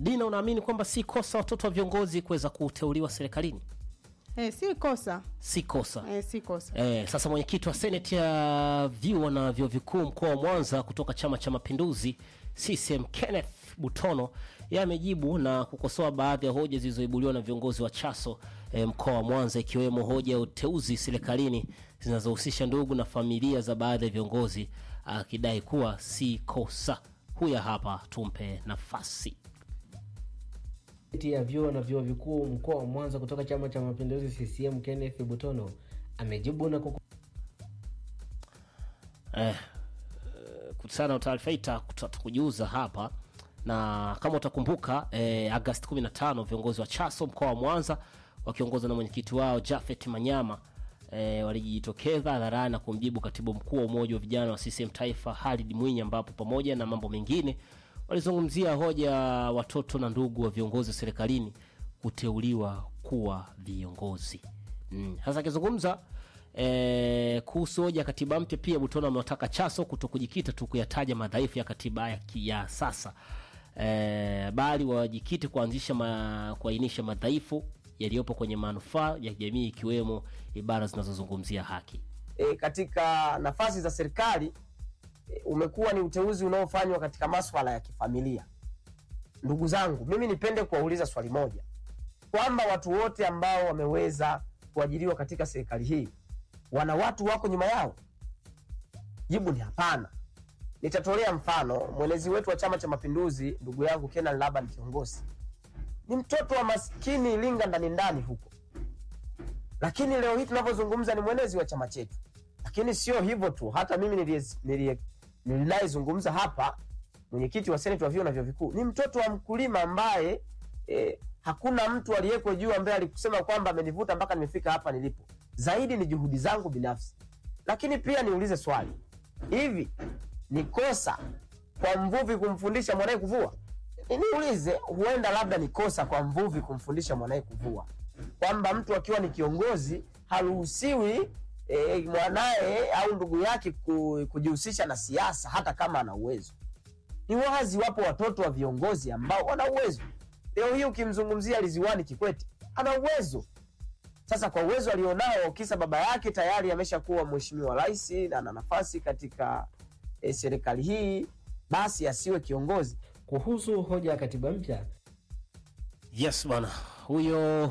Dina, unaamini kwamba si kosa watoto wa viongozi kuweza kuteuliwa serikalini? Eh, si kosa Si kosa. eh, si kosa Eh, sasa mwenyekiti wa seneti ya vyuo na vyuo vikuu mkoa wa Mwanza kutoka Chama cha Mapinduzi CCM Kenneth Butono yeye amejibu na kukosoa baadhi ya hoja zilizoibuliwa na viongozi wa Chaso eh, mkoa wa Mwanza ikiwemo hoja ya uteuzi serikalini zinazohusisha ndugu na familia za baadhi ya viongozi akidai kuwa si kosa. Huya hapa, tumpe nafasi. Sekretari ya vyuo na vyuo vikuu mkoa wa Mwanza kutoka Chama cha Mapinduzi CCM Kenneth Butono amejibu na kuko eh, kuhusiana na taarifa hii ta- tutakujuza hapa na kama utakumbuka eh, Agosti 15 viongozi wa Chaso mkoa wa Mwanza wakiongozwa na mwenyekiti wao Jafet Manyama eh, walijitokeza hadharani na kumjibu katibu mkuu wa umoja wa vijana wa CCM taifa Halid Mwinyi, ambapo pamoja na mambo mengine walizungumzia hoja ya watoto na ndugu wa viongozi wa serikalini kuteuliwa kuwa viongozi. Mm. Sasa akizungumza eh, kuhusu hoja ya katiba mpya, pia Butono amewataka Chaso kuto kujikita tu kuyataja madhaifu ya katiba ya, ki- ya sasa eh, bali wajikite kuanzisha ma, kuainisha madhaifu yaliyopo kwenye manufaa ya jamii ikiwemo ibara zinazozungumzia haki. e, katika nafasi za serikali e, umekuwa ni uteuzi unaofanywa katika maswala ya kifamilia. Ndugu zangu, mimi nipende kuwauliza swali moja kwamba watu wote ambao wameweza kuajiriwa katika serikali hii wana watu wako nyuma yao? Jibu ni hapana. Nitatolea mfano. Mwenezi wetu wa Chama cha Mapinduzi, ndugu yangu Kenan Laban kiongozi, ni mtoto wa maskini Iringa ndani ndani huko lakini leo hii tunavyozungumza ni mwenezi wa chama chetu. Lakini sio hivyo tu, hata mimi nilie- nilie- ninayezungumza hapa, mwenyekiti wa seneti wa vyuo na vyuo vikuu ni mtoto wa mkulima ambaye eh, hakuna mtu aliyeko juu ambaye alikusema kwamba amenivuta mpaka nimefika hapa nilipo. Zaidi ni juhudi zangu binafsi. Lakini pia niulize swali, hivi ni kosa kwa mvuvi kumfundisha mwanaye kuvua? Ni- Niulize, huenda labda ni kosa kwa mvuvi kumfundisha mwanaye kuvua, kwamba mtu akiwa ni kiongozi haruhusiwi e, mwanaye au ndugu yake ku, kujihusisha na siasa hata kama ana uwezo. Ni wazi wapo watoto wa viongozi ambao wana uwezo. Leo hii ukimzungumzia Liziwani Kikwete ana uwezo. Sasa kwa uwezo alionao, kisa baba yake tayari ameshakuwa mheshimiwa rais na ana nafasi katika e, serikali hii, basi asiwe kiongozi. kuhusu hoja ya katiba mpya Yes bwana, huyo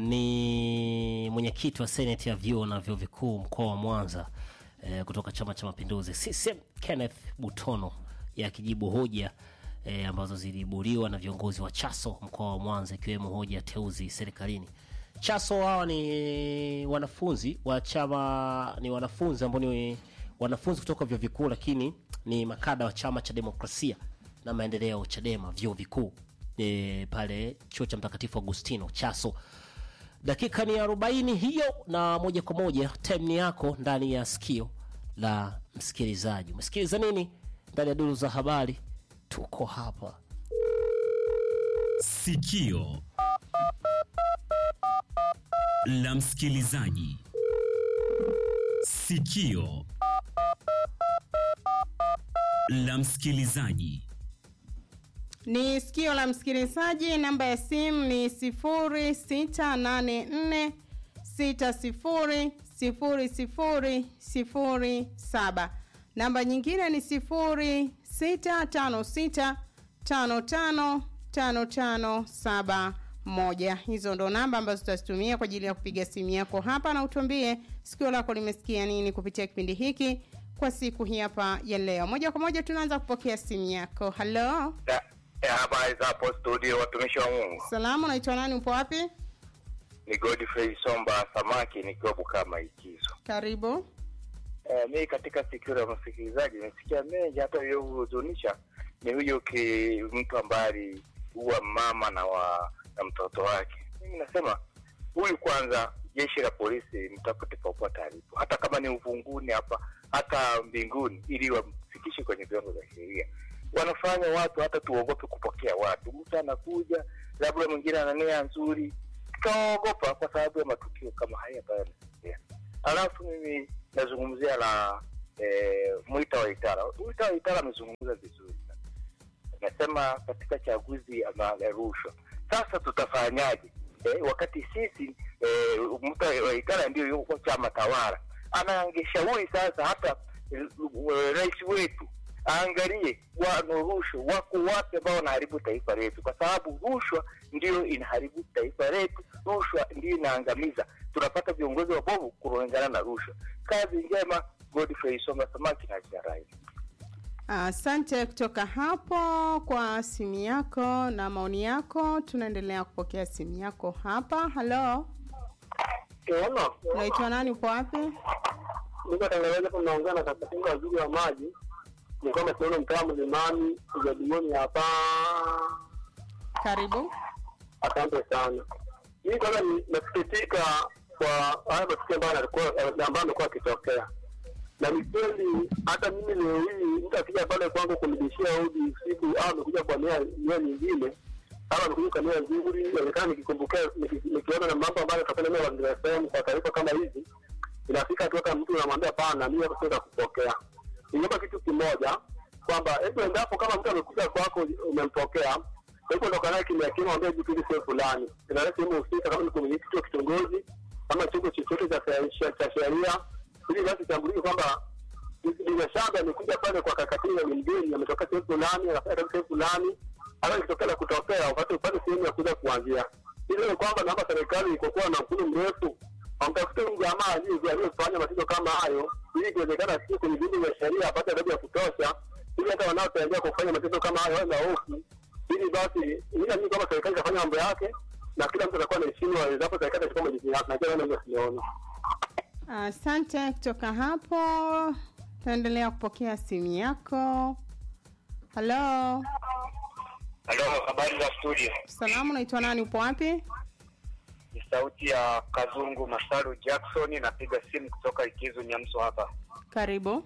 ni mwenyekiti wa seneti ya vyuo na vyuo vikuu mkoa wa Mwanza eh, kutoka Chama cha Mapinduzi CCM Kenneth Butono yakijibu hoja eh, ambazo ziliibuliwa na viongozi wa Chaso mkoa wa Mwanza ikiwemo hoja ya teuzi serikalini. Chaso hawa ni wanafunzi wa chama, ni wanafunzi ambao ni wanafunzi kutoka vyuo vikuu, lakini ni makada wa chama cha demokrasia na maendeleo Chadema vyuo vikuu e, pale chuo cha Mtakatifu Agustino Chaso. Dakika ni 40 hiyo, na moja kwa moja time ni yako ndani ya sikio la msikilizaji. Umesikiliza nini ndani ya duru za habari? Tuko hapa Sikio la msikilizaji. Sikio la msikilizaji. ni sikio la msikilizaji namba ya simu ni 0684 600007 namba nyingine ni 0656555571 hizo ndo namba ambazo tutazitumia kwa ajili ya kupiga simu yako hapa na utuambie sikio lako limesikia nini kupitia kipindi hiki kwa siku hii hapa ya leo moja kwa moja tunaanza kupokea simu yako halo Ya- ya habari za hapo studio, watumishi wa Mungu. salamu unaitwa nani upo wapi Ni Godfrey Somba Samaki nikiwa Bukama Ikizo. karibu Eh, mi katika sikio la msikilizaji nimesikia mengi, hata iliyohuzunisha ni huyo ki mtu ambaye aliua mama na wa na mtoto wake. Mimi nasema huyu kwanza, jeshi la polisi mtafute popote alipo, hata kama ni uvunguni hapa, hata mbinguni, ili wamfikishe kwenye vyombo vya sheria. Wanafanya watu hata tuogope kupokea watu. Mtu anakuja labda mwingine ana nia nzuri, tukaogopa kwa sababu ya matukio kama haya ambayo yanatokea. Alafu mimi nazungumzia la eh, Mwita wa Itara. Mwita wa Itara amezungumza vizuri sana. nasema katika chaguzi ama rushwa. Sasa tutafanyaje? Eh, wakati sisi eh, mtu wa Ikara ndio yuko chama tawala, anaangeshauri sasa hata eh, rais wetu aangalie wano rushwa wako wapi ambao wanaharibu taifa letu, kwa sababu rushwa ndio inaharibu taifa letu, rushwa ndio inaangamiza. Tunapata viongozi wabovu kulingana na rushwa. Kazi njema, Godfrey Songa Samaki na Jarai. Asante kutoka hapo kwa simu yako na maoni yako. Tunaendelea kupokea simu yako hapa. Halo, unaitwa nani? Upo wapi? niko Tanzania hapo naongea na katibu waziri wa maji ni kwamba tunaona mtaa mlimani ujadilioni hapa. Karibu. Asante sana. Mimi kwanza ni- nasikitika kwa haya matukio ambayo yalikuwa ambayo amekuwa akitokea, na ni kweli hata mimi leo hii mtu akija pale kwangu kunibishia hodi usiku au amekuja kwa nia nia nyingine au amekuja kwa nia nzuri, inaonekana nikikumbukia niki- nikiona na mambo ambayo yanatokea mimi Mazingira FM kwa taarifa kama hizi, inafika tu hata mtu unamwambia pana, mimi hapa siweza kupokea. Ningeomba kitu kimoja kwamba hebu endapo kama mtu amekuja kwako umempokea hebu ondoka naye kimya kimya, mwambie hivi kitu sio fulani, inaleta sehemu husika, kama ni kwenye kituo cha kitongoji ama chombo chochote cha cha- cha sheria, ili basi tambulike kwamba bila shaka amekuja pale kwa kakatini na ni mgeni, ametoka sehemu fulani, anafanya kazi sehemu fulani, hata ikitokea la kutokea upate upate sehemu ya kuja kuanzia. Ili ni kwamba naomba serikali ikokuwa na mkono mrefu wamtafute huyu jamaa aliye- aliyefanya matendo kama hayo, ili ikiwezekana sio kwenye vyombo vya sheria apate adhabu ya kutosha, ili hata wanaotarajiwa kufanya matendo kama hayo wawe na hofu, ili basi ila mimi kama serikali itafanya mambo yake na kila mtu atakuwa na heshima endapo serikali itachukua majukumu yake. Najua ndio simeona. Asante kutoka hapo. Tunaendelea kupokea simu yako. Halo, Halo, habari za studio? salamu, unaitwa nani? Upo wapi? Ni sauti ya Kazungu Masaru Jackson, napiga simu kutoka Ikizu Nyamso hapa. Karibu.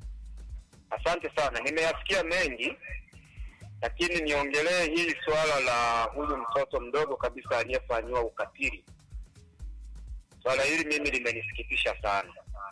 Asante sana, nimeyasikia mengi, lakini niongelee hili swala la huyu mtoto mdogo kabisa aliyefanyiwa ukatili. Swala hili mimi limenisikitisha sana.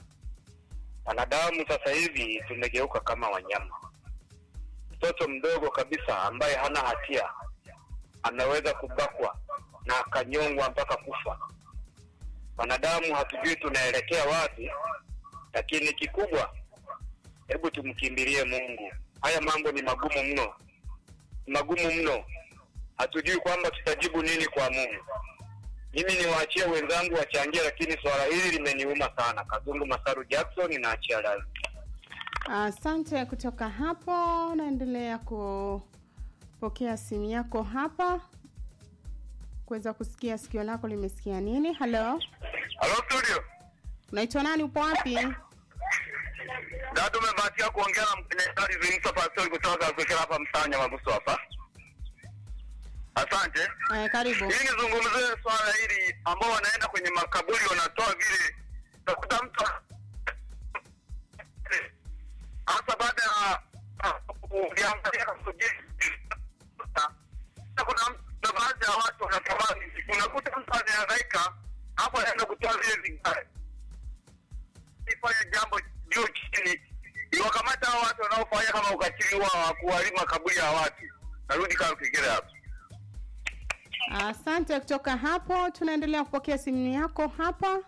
Wanadamu sasa hivi tumegeuka kama wanyama. Mtoto mdogo kabisa ambaye hana hatia anaweza kubakwa na akanyongwa mpaka kufa. Wanadamu hatujui tunaelekea wapi, lakini kikubwa hebu tumkimbilie Mungu. Haya mambo ni magumu mno, ni magumu mno. Hatujui kwamba tutajibu nini kwa Mungu. Mimi niwaachie wenzangu wachangie, lakini swala hili limeniuma sana. Kazungu Masaru Jackson, naachia live. Asante kutoka hapo. Naendelea kupokea simu yako hapa kuweza kusikia sikio lako limesikia nini. Halo, Halo studio, unaitwa nani? Upo wapi? dada, umebahatika kuongea na mkenyekali Zimsa Pastori kutoka Kakekera hapa Msanya Mabuso hapa. Asante. Eh, karibu. Ili nizungumzie swala hili ambao wanaenda kwenye makaburi wanatoa vile, utakuta mtu hasa baada ya uliangalia kusubiri, kuna kuna baadhi ya watu wanatamani, unakuta mtu anahangaika hapo, anaenda kutoa vile vigae, ifanye jambo juu chini, iwakamata hao watu wanaofanya kama ukatili wa kuharibu makaburi ya watu. Narudi kama Kigere hapo. Asante kutoka hapo. Tunaendelea kupokea simu yako hapa.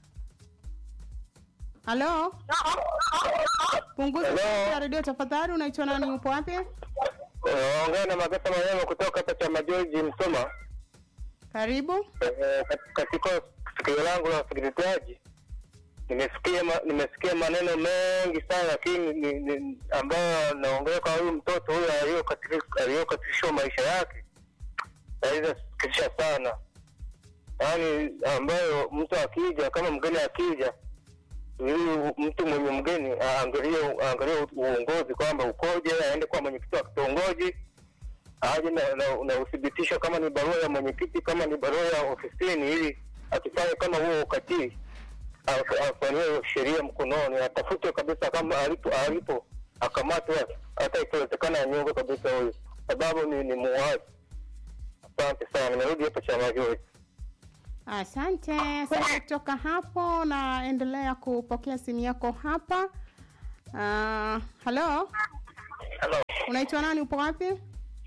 Halo, punguza sauti ya redio tafadhali. Unaitwa nani? Upo wapi? Ongea na Magasa Maneno kutoka hapa Chama George Msoma. Karibu. Eh, kat- katika sikio langu la usikilizaji nimesikia ma, nimesikia maneno mengi sana lakini ni, ni, ambayo naongea kwa huyu mtoto huyu aliyokatili- aliyokatilishwa maisha yake aizasikitisha sana yaani ambayo mtu akija kama mgeni akija huyu mtu mwenye mgeni aangalie aangalie uongozi kwamba ukoje aende kwa mwenyekiti wa kitongoji aje na, na, na uthibitisho kama ni barua ya mwenyekiti, kama ni barua ya ofisini, ili akifanya kama huo ukatili af- afanyiwe sheria mkononi, atafutwe kabisa, kama alipo alipo akamatwe, hata ikiwezekana anyongwe kabisa huyu, sababu ni, ni muuaji. Asante sana, nimerudi hapa chama Joy. Asante. Asante kutoka hapo. Naendelea kupokea simu yako hapa. Uh, halo, Hello. unaitwa nani? Upo wapi?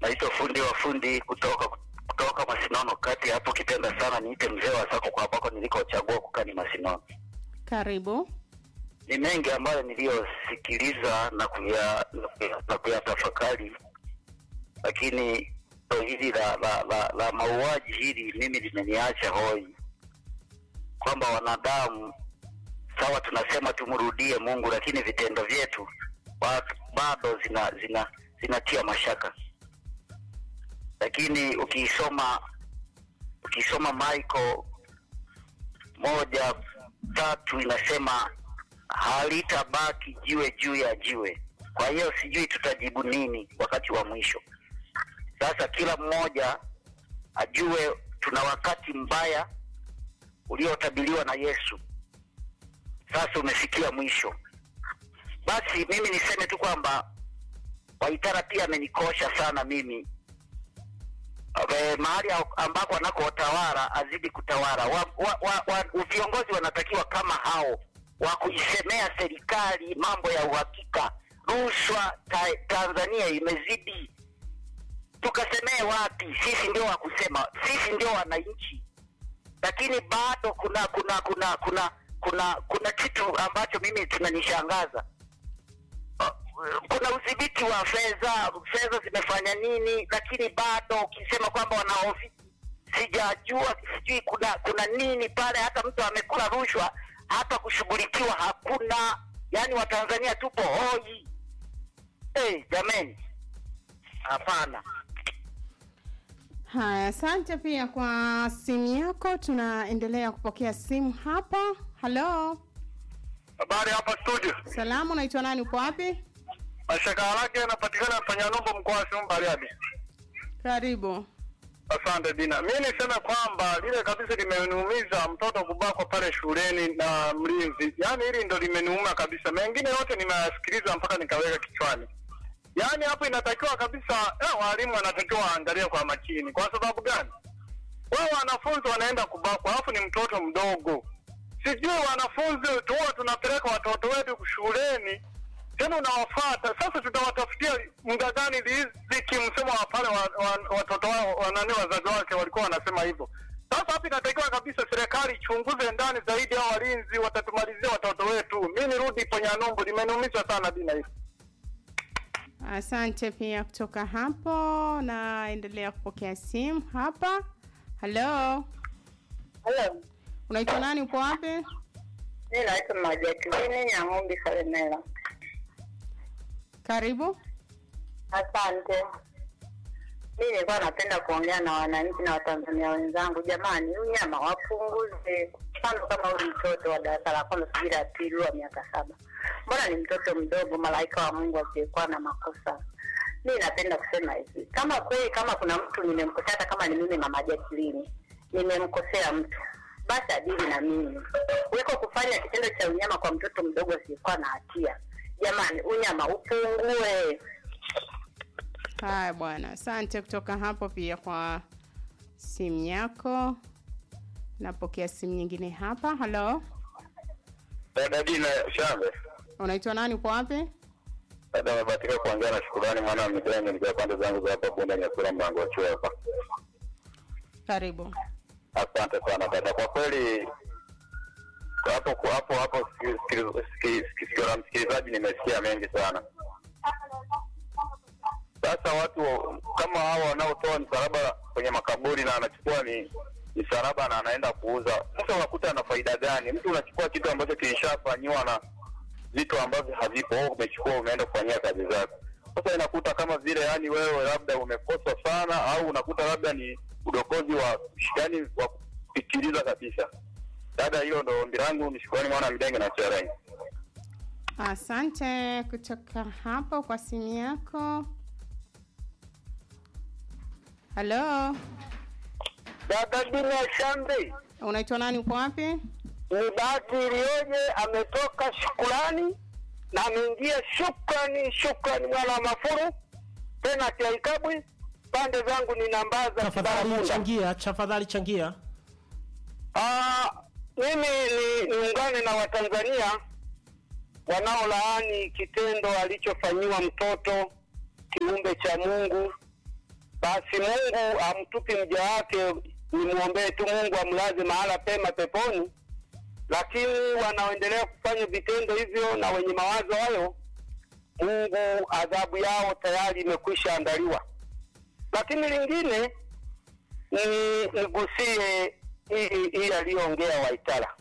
Naitwa fundi wa fundi kutoka kutoka Masinono kati hapo, kipenda sana niite mzee wa sako kwa ambako nilikochagua kukaa ni Masinono. Karibu. Ni mengi ambayo niliyosikiliza na kuya na kuya- na kuyatafakari, lakini ndo hili la, la, la, la mauaji hili mimi limeniacha hoi, kwamba wanadamu sawa, tunasema tumrudie Mungu, lakini vitendo vyetu ba- bado zina zina zinatia mashaka. Lakini ukisoma ukisoma Michael moja tatu inasema halitabaki jiwe juu ya jiwe. Kwa hiyo sijui tutajibu nini wakati wa mwisho. Sasa kila mmoja ajue tuna wakati mbaya uliotabiriwa na Yesu, sasa umefikia mwisho. Basi mimi niseme tu kwamba Waitara pia amenikosha sana mimi e, mahali ambako anakotawala azidi kutawala. wa, wa, wa, wa, viongozi wanatakiwa kama hao wa kuisemea serikali mambo ya uhakika. Rushwa ta, Tanzania imezidi, tukasemee wapi? Sisi ndio wa kusema, sisi ndio wananchi, lakini bado kuna kuna kuna kuna kuna kuna kitu ambacho mimi tunanishangaza kuna udhibiti wa fedha, fedha zimefanya nini, lakini bado ukisema kwamba wana ofisi, sijajua sijui kuna kuna nini pale. Hata mtu amekula rushwa, hata kushughulikiwa hakuna. Yaani Watanzania tupo hoi. Hey, jameni, hapana. Haya, asante pia kwa simu yako. Tunaendelea kupokea simu hapa. Halo, Habari hapa studio. salamu, unaitwa nani? Uko wapi? Mashaka yake yanapatikana Panyanombo, mkoa wa Simiyu Bariadi. Karibu. Asante Dina. Mi niseme kwamba lile kabisa limeniumiza mtoto kubakwa pale shuleni na mlinzi, yaani hili ndo limeniuma kabisa. Mengine yote nimeyasikiliza mpaka nikaweka kichwani. Yaani hapo inatakiwa kabisa eh, walimu wanatakiwa waangalie kwa makini. Kwa sababu gani? Wao wanafunzi wanaenda kubakwa, alafu ni mtoto mdogo. Sijui wanafunzi tuwa tunapeleka watoto wetu shuleni tena unawafata sasa, tutawatafutia muda gani riziki? Msemo wa pale wa, wa, watoto wao wanani wazazi wake walikuwa wanasema hivyo. Sasa hapa inatakiwa kabisa serikali ichunguze ndani zaidi, hao walinzi watatumalizia watoto wetu. Mi nirudi Ponyanumbu, limeniumiza sana dina hili. Asante pia kutoka hapo, naendelea kupokea simu hapa. Halo, Halo, unaitwa nani? Uko wapi? mi naitwa Majakilini Nyang'umbi Kalemela. Karibu. Asante. Mi nilikuwa napenda kuongea na wananchi na Watanzania wenzangu, jamani, huyu nyama wapunguze. Mfano kama huyu mtoto wa darasa la kwanza sijui la pili wa miaka saba, mbona ni mtoto mdogo, malaika wa Mungu asiyekuwa na makosa. Mi napenda kusema hivi, kama kweli, kama kuna mtu nimemkosea, hata kama ni mimi mama Jacqueline nimemkosea mtu, basi adili na mimi kuliko kufanya kitendo cha unyama kwa mtoto mdogo asiyekuwa na hatia. Jamani, unyama upungue. Haya bwana, asante kutoka hapo pia kwa simu yako. Napokea simu nyingine hapa. Halo, Dada Dina Shambe, unaitwa nani? Uko wapi? dada amebahatika kuongea na Shukurani mwana wa Midenge, nikiwa pande zangu za hapa Bunda Nyakura, mlango wa chuo hapa. Karibu. Asante sana dada, kwa kweli hapo kwa hapo hapo siki- siki- siki- sikio la msikilizaji nimesikia mengi sana. Sasa watu kama hao wanaotoa msalaba kwenye makaburi na anachukua ni msalaba na anaenda kuuza, sasa unakuta ana faida gani? Mtu unachukua kitu ambacho kilishafanyiwa na vitu ambavyo havipo, wewe umechukua umeenda kufanyia kazi zako. Sasa inakuta kama vile yani wewe labda umekosa sana, au unakuta labda ni udokozi wa yani wa kupitiliza kabisa. Dada, hilo ndo ombi langu. Ni shukrani mwana Midenge na Cherai. Asante kutoka hapo kwa simu yako. Halo, Dada Dina Shambe, unaitwa nani? Uko wapi? ni bahati iliyoje, ametoka Shukurani na ameingia Shukrani, Shukrani mwana wa Mafuru tena Kiaikabwi. Pande zangu ni nambaza Tafadhali Kibaramunda. changia, tafadhali changia. Ah, mimi ni niungane na Watanzania wanaolaani kitendo alichofanyiwa mtoto kiumbe cha Mungu basi Mungu amtupi mja wake, nimwombee tu Mungu amlaze mahala pema peponi. Lakini wanaoendelea kufanya vitendo hivyo na wenye mawazo hayo, Mungu adhabu yao tayari imekwisha andaliwa. Lakini lingine ni nigusie hii hii aliyoongea Waitara.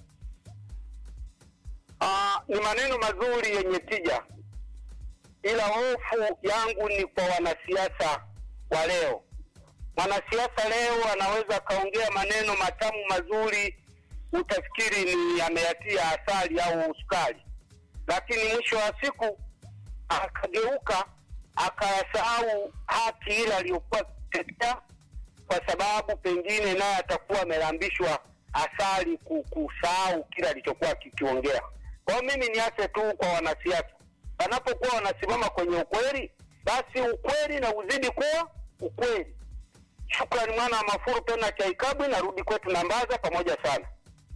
Ah, ni maneno mazuri yenye tija, ila hofu yangu ni kwa wanasiasa wa leo. Mwanasiasa leo anaweza akaongea maneno matamu mazuri, utafikiri ni ameyatia asali au sukari, lakini mwisho wa siku akageuka akayasahau haki ile aliyokuwa tetea, kwa sababu pengine naye atakuwa amelambishwa asali ku- kusahau kile alichokuwa kikiongea. Kwa hiyo mimi niache tu kwa wanasiasa, wanapokuwa wanasimama kwenye ukweli, basi ukweli na uzidi kuwa ukweli. Shukrani mwana wa Mafuru tena Chaikabwi, narudi kwetu Nambaza, pamoja sana.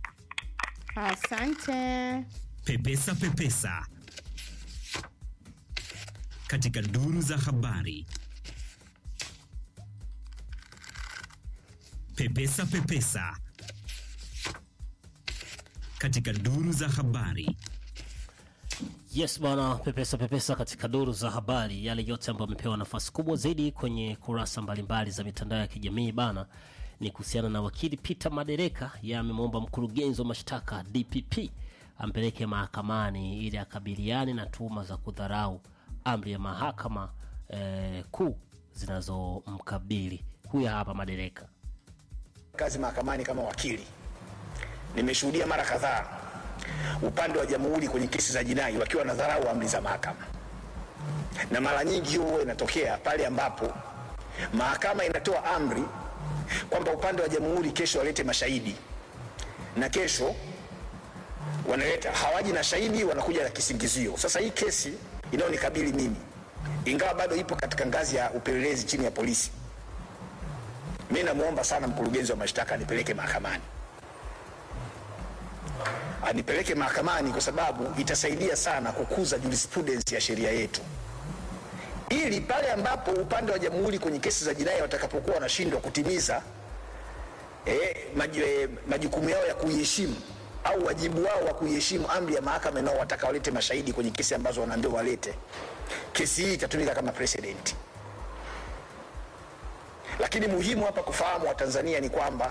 Asante. Pepesa Pepesa katika duru za habari. Pepesa Pepesa katika duru za habari. Yes bwana, pepesa pepesa katika duru za habari, yale yote ambayo amepewa nafasi kubwa zaidi kwenye kurasa mbalimbali za mitandao ya kijamii bana, ni kuhusiana na wakili Peter Madereka. Yeye amemwomba mkurugenzi wa mashtaka DPP ampeleke mahakamani ili akabiliane na tuhuma za kudharau amri ya mahakama eh, kuu zinazomkabili. Huyu hapa Madereka. kazi mahakamani kama wakili, nimeshuhudia mara kadhaa upande wa jamhuri kwenye kesi za jinai wakiwa na dharau amri za mahakama, na mara nyingi hiyo huwa inatokea pale ambapo mahakama inatoa amri kwamba upande wa jamhuri kesho walete mashahidi, na kesho wanaleta hawaji na shahidi, wanakuja na kisingizio. Sasa hii kesi inayonikabili mimi, ingawa bado ipo katika ngazi ya upelelezi chini ya polisi, mi namwomba sana mkurugenzi wa mashtaka anipeleke mahakamani, anipeleke mahakamani kwa sababu itasaidia sana kukuza jurisprudence ya sheria yetu, ili pale ambapo upande wa jamhuri kwenye kesi za jinai watakapokuwa wanashindwa kutimiza eh, maj, eh, majukumu yao ya kuiheshimu au wajibu wao wa kuiheshimu amri ya mahakama inaowataka walete mashahidi kwenye kesi ambazo wanaambiwa walete, kesi hii itatumika kama precedent lakini muhimu hapa kufahamu watanzania ni kwamba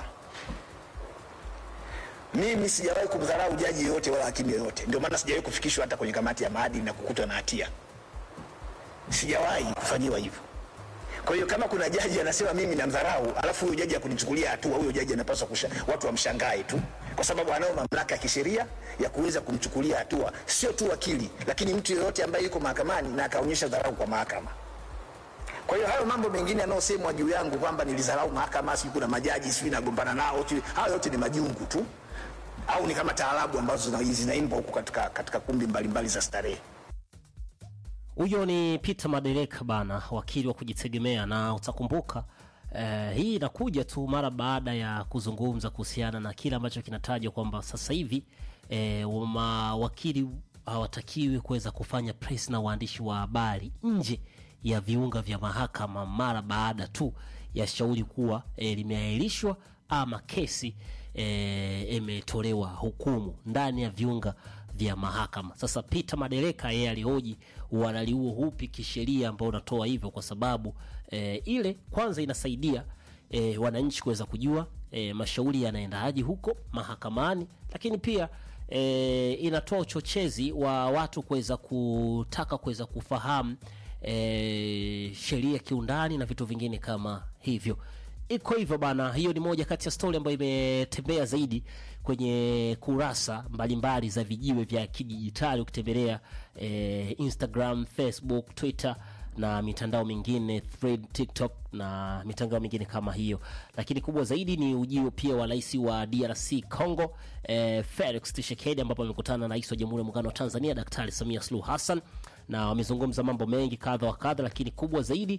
mimi sijawahi kumdharau jaji yoyote wala hakimu yoyote ndio maana sijawahi kufikishwa hata kwenye kamati ya maadili na kukutwa na hatia sijawahi kufanyiwa hivyo kwa hiyo kama kuna jaji anasema mimi namdharau alafu huyo jaji akunichukulia hatua huyo jaji anapaswa kusha, watu wamshangae tu kwa sababu anayo mamlaka ya kisheria ya kuweza kumchukulia hatua sio tu wakili lakini mtu yeyote ambaye yuko mahakamani na akaonyesha dharau kwa mahakama kwa hiyo hayo mambo mengine yanayosemwa juu yangu kwamba nilidharau mahakama, sijui kuna majaji sijui nagombana nao, sijui- hayo yote ni majungu tu, au ni kama taarabu ambazo zina- zinaimbwa huku katika, katika kumbi mbalimbali za starehe. Huyo ni Peter Madereka bana, wakili wa kujitegemea, na utakumbuka eh, hii inakuja tu mara baada ya kuzungumza kuhusiana na kile ambacho kinatajwa kwamba sasa hivi eh, mawakili hawatakiwi kuweza kufanya press na waandishi wa habari nje ya viunga vya mahakama mara baada tu ya shauri kuwa eh, limeahirishwa ama kesi eh, imetolewa hukumu ndani ya viunga vya mahakama. Sasa Peter Madereka yeye alihoji uhalali huo upi kisheria ambao unatoa hivyo, kwa sababu eh, ile kwanza inasaidia eh, wananchi kuweza kujua eh, mashauri yanaendaje huko mahakamani, lakini pia e, inatoa uchochezi wa watu kuweza kutaka kuweza kufahamu e, sheria kiundani na vitu vingine kama hivyo iko hivyo bana hiyo ni moja kati ya stori ambayo imetembea zaidi kwenye kurasa mbalimbali za vijiwe vya kidijitali ukitembelea e, instagram facebook twitter na mitandao mingine thread tiktok na mitandao mingine kama hiyo lakini kubwa zaidi ni ujio pia wa rais wa drc congo eh, felix tshisekedi ambapo amekutana na rais wa jamhuri ya muungano wa tanzania daktari samia suluhu hassan na wamezungumza mambo mengi kadha wa kadha lakini kubwa zaidi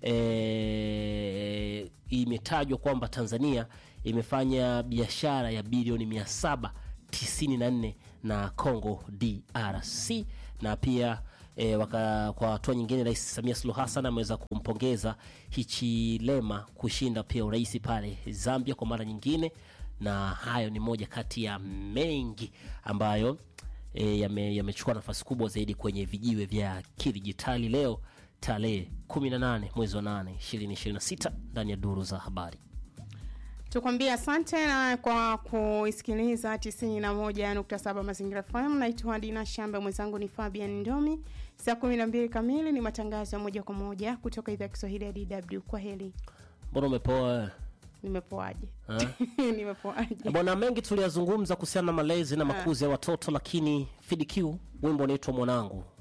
e, imetajwa kwamba tanzania imefanya biashara ya bilioni 794 na congo drc na pia E, waka, kwa hatua nyingine Rais Samia Suluhu Hassan ameweza kumpongeza Hichilema kushinda pia urais pale Zambia kwa mara nyingine, na hayo ni moja kati ya mengi ambayo e, yame- yamechukua nafasi kubwa zaidi kwenye vijiwe vya kidijitali leo tarehe 18 mwezi wa 8 2026 ndani ya duru za habari. tukwambia asante na kwa kuisikiliza 91.7 mazingira fm naitwa dina shambe mwenzangu ni fabian ndomi saa 12 kamili ni matangazo ya moja kwa moja kutoka idhaa ya kiswahili ya dw kwa heli Mbona umepoa wewe? nimepoaje Ha? nimepoaje bwana mengi tuliyazungumza kuhusiana na malezi na makuzi ya watoto lakini fidq wimbo unaitwa mwanangu